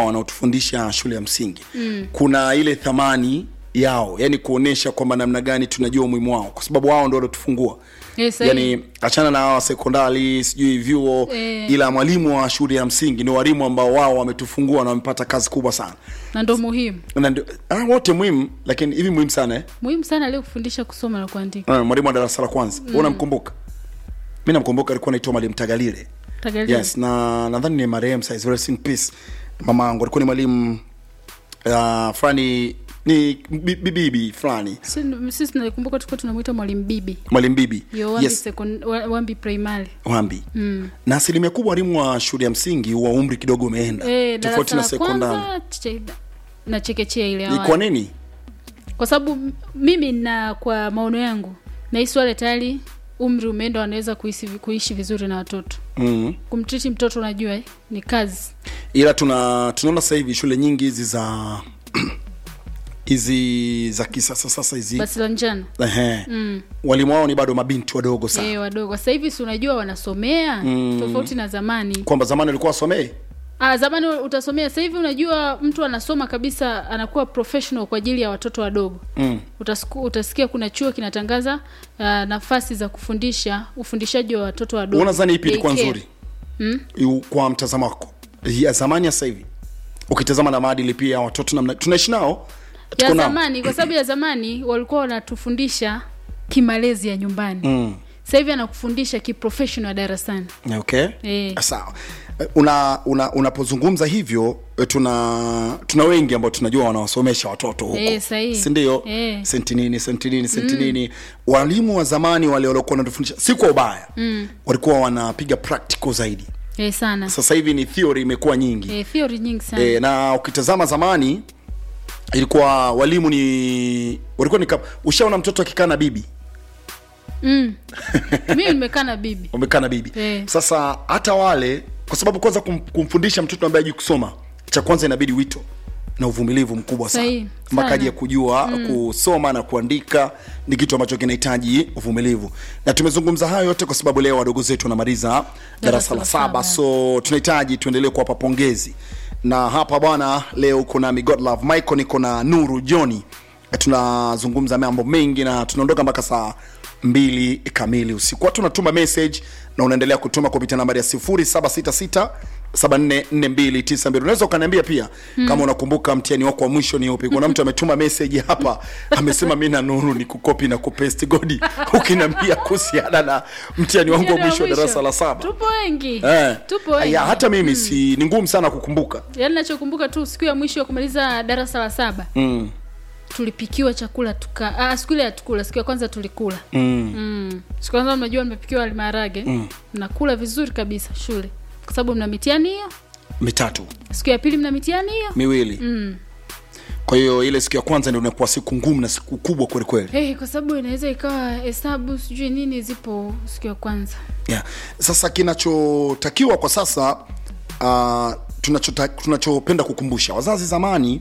wanaotufundisha shule ya msingi mm. kuna ile thamani yao yani kuonesha kwamba namna gani tunajua umuhimu wao kwa sababu wao ndo waliotufungua Eh, sahihi. yani achana na hawa sekondari sijui vyuo Eh. ila mwalimu wa shule ya msingi ni walimu ambao wao wametufungua na wamepata kazi kubwa sana na ndo muhimu na ndio ah, wote muhimu lakini hivi muhimu sana eh? muhimu sana leo kufundisha kusoma na kuandika Ah, mwalimu wa darasa la kwanza mm. unamkumbuka mi namkumbuka alikuwa naitwa mwalimu tagalile Tagalile. yes na nadhani ni marehemu saizi rest in peace mama yangu alikuwa ni mwalimu uh, fulani ni bi- bi- bibi fulani Si- sisi tunaikumbuka tulikuwa tunamwita mwalimu bibi mwalimu bibi yo wambi, yes second, wa- wambi primary wambi mm. na asilimia kubwa walimu wa shule ya msingi wa umri kidogo umeenda eh, tofauti darasa na la sekondari kwanza che- na chekechea ile ni awali. kwa nini kwa sababu m- mimi na kwa maono yangu nahisi wale tayari umri umeenda wanaweza kuishi, kuishi vizuri na watoto mm. kumtriti mtoto unajua eh, ni kazi ila tuna tunaona sasa hivi shule nyingi hizi za hizi za kisasa sasa hizi basi la njano Ehe. mm. walimu wao ni bado mabinti wadogo sana eh, wadogo sasa hivi si unajua wanasomea mm. tofauti na zamani kwamba zamani walikuwa wasomee Ah, zamani utasomea sasa hivi unajua mtu anasoma kabisa anakuwa professional kwa ajili ya watoto wadogo mm. Utasiku, utasikia kuna chuo kinatangaza uh, nafasi za kufundisha ufundishaji wa watoto wadogo unadhani ipi ilikuwa Daycare. nzuri mm? kwa mtazamo wako ya zamani ya sasa hivi ukitazama na maadili pia ya watoto namna tunaishi nao tuko ya nao. zamani kwa sababu ya zamani walikuwa wanatufundisha kimalezi ya nyumbani mm. sasa hivi anakufundisha kiprofessional darasani okay Eh. sawa Eh, una una unapozungumza hivyo eh, tuna tuna wengi ambao tunajua wanawasomesha watoto huko Eh, sahihi. si ndio Eh. senti nini senti nini senti nini walimu wa zamani wale waliokuwa wanatufundisha si kwa ubaya mm. walikuwa wanapiga practical zaidi eh, sana sasa hivi ni theory imekuwa nyingi eh, theory nyingi sana e, na ukitazama zamani ilikuwa walimu ni walikuwa ni kama- ushaona mtoto akikaa na bibi mm. mimi nimekaa na bibi umekaa na bibi Eh. sasa hata wale kwa sababu kwanza kum, kumfundisha mtoto ambaye ajui kusoma cha kwanza inabidi wito na uvumilivu mkubwa sana Sahihi, mpaka sana. aje kujua mm. kusoma na kuandika ni kitu ambacho kinahitaji uvumilivu na tumezungumza hayo yote kwa sababu leo wadogo zetu wanamaliza darasa la saba saba. so tunahitaji tuendelee kuwapa pongezi na hapa bwana leo kuna mi Godlove Michael niko na Nuru Joni tunazungumza mambo mengi na tunaondoka mpaka saa mbili kamili usiku watu unatuma message na unaendelea kutuma kupitia nambari ya 0766 744292 unaweza ukaniambia pia hmm. kama unakumbuka mtihani wako wa mwisho ni upi kuna mtu ametuma message hapa amesema mi na nuru ni kukopi na kupesti godi ukiniambia kuhusiana na mtihani wangu wa Mtihani wa mwisho wa mwisho. darasa la saba tupo wengi Eh. tupo wengi ya hata mimi si ni ngumu sana kukumbuka yaani nachokumbuka tu siku ya mwisho ya kumaliza darasa la saba mm. tulipikiwa chakula tuka ah, siku ile hatukula siku ya kwanza tulikula Mm. mm. siku ya kwanza mnajua mmepikiwa wali maharage mm. mnakula vizuri kabisa shule kwa sababu mna mitihani hiyo mitatu siku ya pili mna mitihani hiyo miwili mm. kwa hiyo ile siku ya kwanza ndio inakuwa siku ngumu na siku kubwa kwelikweli hey, kwa sababu inaweza ikawa hesabu sijui nini zipo siku ya kwanza yeah. sasa kinachotakiwa kwa sasa uh, tunachota, tunachopenda kukumbusha wazazi zamani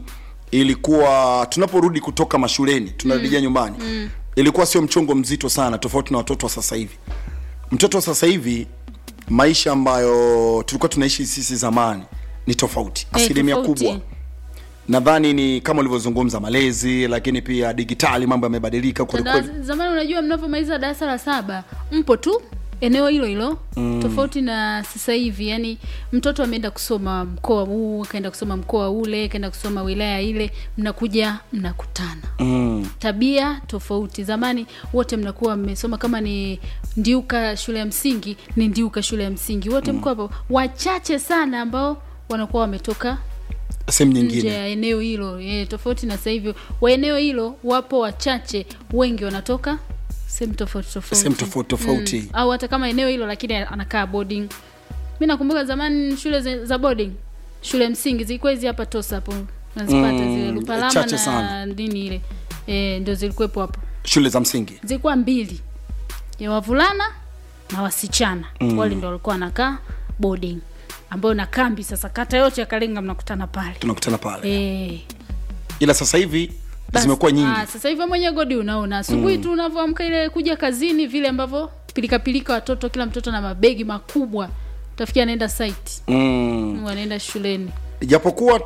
ilikuwa tunaporudi kutoka mashuleni tunarejea mm. nyumbani mm. ilikuwa sio mchongo mzito sana tofauti na watoto wa sasa hivi mtoto wa sasa hivi maisha ambayo tulikuwa tunaishi sisi zamani ni tofauti Eh, asilimia tofauti. kubwa nadhani ni kama ulivyozungumza malezi lakini pia digitali mambo yamebadilika kwelikweli Tada- zamani unajua mnavyomaliza darasa la saba mpo tu eneo hilo hilo mm. tofauti na sasa hivi yani mtoto ameenda kusoma mkoa huu akaenda kusoma mkoa ule akaenda kusoma wilaya ile mnakuja mnakutana mm. tabia tofauti zamani wote mnakuwa mmesoma kama ni ndiuka shule ya msingi ni ndiuka shule ya msingi wote mko hapo wachache sana ambao wanakuwa wametoka sehemu nje nyingine ya eneo hilo e, tofauti na sasa hivi wa eneo hilo wapo wachache wengi wanatoka sehemu tofauti tofauti sehemu tofauti tofauti mm. au hata kama eneo hilo lakini anakaa boarding mi nakumbuka zamani shule za, za boarding shule ya msingi zilikuwa hizi hapa tosa hapo nazipata Mm, zile lupalama chache na sana. nini ile e, ndio zilikuwepo hapo shule za msingi zilikuwa mbili ya wavulana na wasichana mm. wale ndo walikuwa wanakaa boarding ambayo na kambi sasa kata yote ya kalenga mnakutana pale tunakutana pale e, ila sasa hivi Bas- zimekuwa nyingi ah, sasa hivi mwenye godi unaona asubuhi tu unavyoamka ile kuja kazini vile ambavyo pilikapilika watoto kila mtoto na mabegi makubwa utafikia anaenda site mm. wanaenda shuleni japokuwa